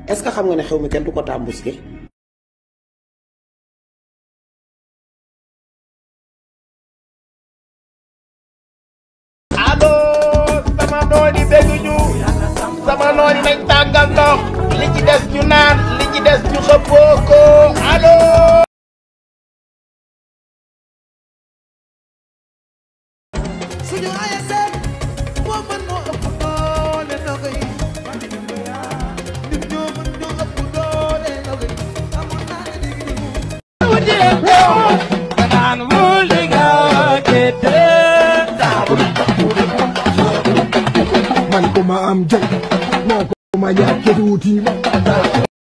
est-ce que xam nga ne xew mi kenn du ko tàmbuske allo sama nooni bëgguñu sama nooni nañ tàngal ndox li ci des ñu naan li ci des ñu xëppoo ko allo. suñu ASC moo mën moo ëpp doole ndogo yi ñun ñoo mën ñoo ëpp doole ndogo yi amoon naa ne digg digg man ko ma am jom moo ko ma ñàkk tuuti